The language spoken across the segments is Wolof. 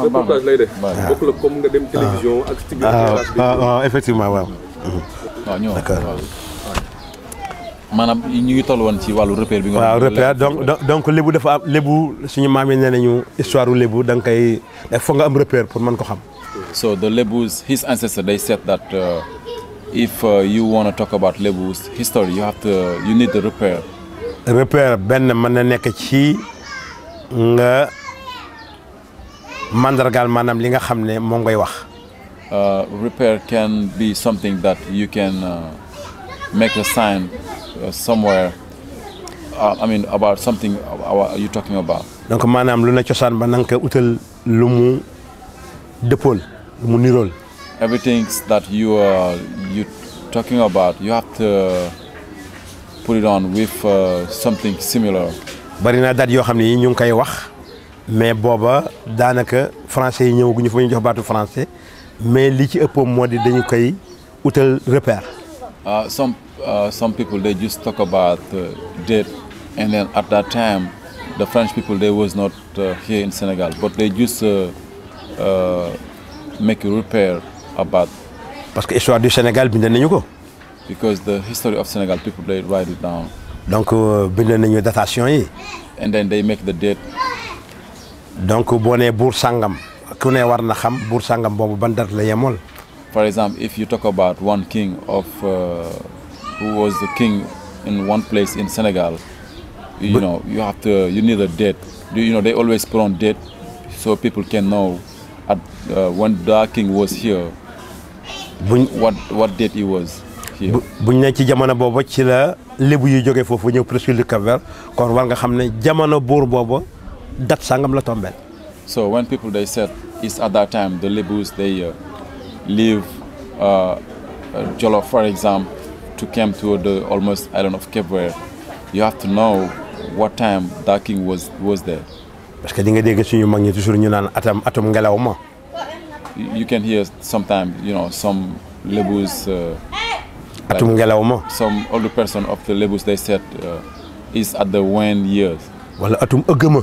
reportage lay def. Baax na. bokk la comme nga dem télévision ak ci biir ah terrasse bi. ah ah, effectivement waaw. waaw ñëw D'accord. waaw. maanaam ñu ngi toll woon ci wàllu repère bi nga waaw xam ne repère donc donc- donc lébu dafa am lébu suñu maam yi nee nañu histoire u lébu da nga koy foog nga am repère pour mën ko xam. So the Lebus, his ancestors, they said that uh, if uh, you want to talk about Lebus history, you have to, you need the repair. repère benn mën na nekk ci nga mandargaal maanaam li nga xam ne moom ngay wax. Uh, repair can be something that you can uh, make a sign uh, somewhere. Uh, I mean, about something uh, you talking about. donc maanaam lu ne cosaan ba na nga koy utal lu mu dëppool lu mu nirool. Everything that you are you talking about, you have to put it on with uh, something similar. bari na date yoo xam ne yi ñu ngi koy wax mais booba daanaka français yi ñëwaguñu fa ñu jox baatu français mais li ci ëppoon moo di dañu koy utal repère. Uh, some uh, some people they just talk about uh, date, and then at that time, the French people they was not uh, here in Senegal, but they just uh, uh, make a repair about parce que histoire du Sénégal bind nañu ko because the history of Senegal people they write it down, donc euh, bind nañu datation yi and then they make the date. donc boo nee buur sàngam ku ne war na xam buur sàngam boobu ban date la yemool. For example, if you talk about one king of uh, who was the king in one place in Senegal, you But- know you have to you need a date. You you know they always put on date so people can know at uh, when that king was here buñ what what date he was here. bu buñ ne ci jamono booba ci la lébu yu jógee foofu ñëw presqu'île du Cap-Vert kon war nga xam ne jamono buur booba date sàngam la tombeel So when people they said it's at that time the Lebus they uh, leave uh, uh, Jollof for example to come to the almost island of Cape Verde, you have to know what time that king was was there. parce que di nga dégg suñu mag ñi toujours ñu naan atam atum ngelaw ma You you can hear sometimes you know some Lebus, uh, atum ngelaw ma some older person of the Lebus they said uh, is at the when years, wala atum ëgg ma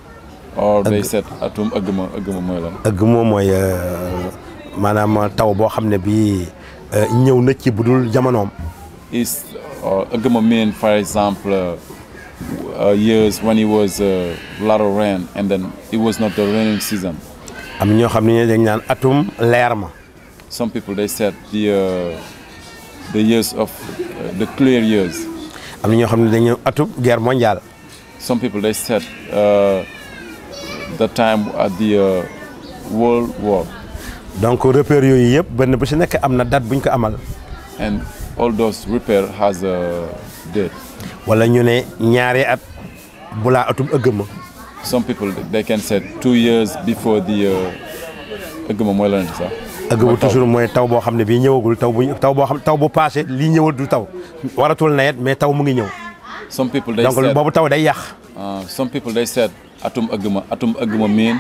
or they said atum agama agama mooy lan. ëgg ma mooy euh, maanaam taw boo xam ne bii euh, ñëw na ci budul jamonoom is uh, agama mean for example uh, uh, years when it was a lot of rain and then it was not the raining season. am ñoo xam ne dañ naan atum leer ma Some people they said the uh, the years of uh, the clear years. am na ñoo xam ne dañu atum guerre mondiale Some people they said uh, the time at the uh, World War, donc repères yooyu yëpp benn bu si nekk am na date buñ ko amal and all those repair has a date. wala ñu ne ñaari at bulaa atum ëgg ma Some people they can say two years before the uh, agama mooy lan sax. ëgg bu toujours mooy taw boo xam ne bii ñëwagul taw bu taw boo xam taw bu passé lii ñëwal du taw waratul nawet mais taw mu ngi ñëw Some people they donc said boobu taw day yàq Uh, some people they said atum agama atum agama mean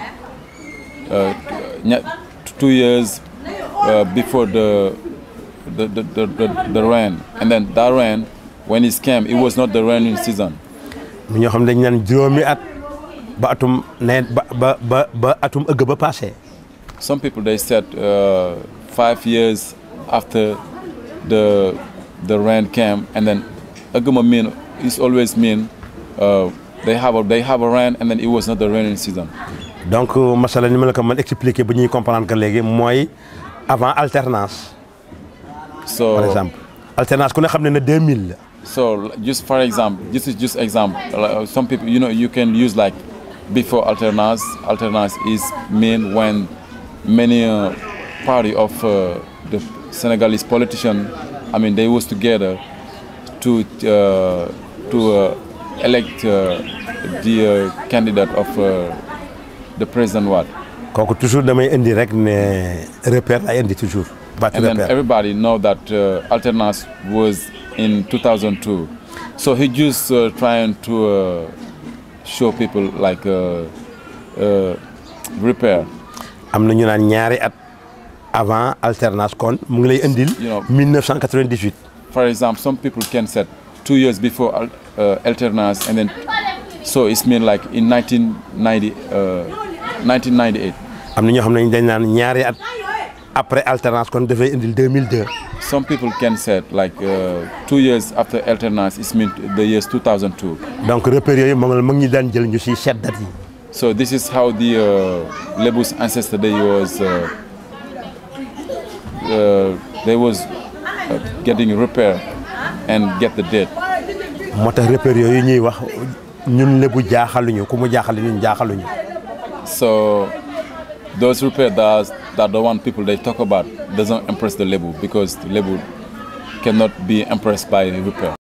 uh, nya- two years uh, before the the, the, the, the the rain and then that rain when it came it was not the raining season mu ñoo xam ne dañ naan juróomi at ba atum nawet ba ba ba ba atum ëgg ba passé some people they said uh, five years after the the rain came and then agama mean is always mean uh, they have a they have a rain and then it was not the raining season donc masala ni ma la ko mën expliquer bu ñuy comprendre que léegi mooy avant alternance so par exemple alternance ku ne xam ne ne 2000 la So just for example, this is just example. Like, some people, you know, you can use like before alternance. Alternance is mean when many uh, party of uh, the Senegalese politician, I mean, they was together to uh, to uh, elect uh, the uh, candidate of uh, the president. What? kooku toujours damay indi rek ne repère lay indi toujours baatu And then repère everybody know that uh, alternance was in 2002. So he just uh, trying to uh, show people like uh, uh, repair. am na ñu naan ñaari at avant alternance kon mu ngi lay indil You know. 1998 For example, some people can say two years before al- uh, alternance, and then so it's mean like in 1990, uh, 1998. am na ñoo xam ne dañ naan ñaari at après alternance kon dafay indil 2002 Some people can say like uh, two years after alternance is mean the years 2002. donc repères yooyu moom la mag ñi daan jël ñu si seet date yi So this is how the uh, Lebu's ancestor day was. Uh, uh, they was uh, getting repair and get the date. moo tax repères yooyu ñuy wax ñun lébu jaaxaluñu ku mu jaaxal ñun jaaxaluñu So those repair that that the one people they talk about doesn't impress the Lebu because the Lebu cannot be impressed by repair.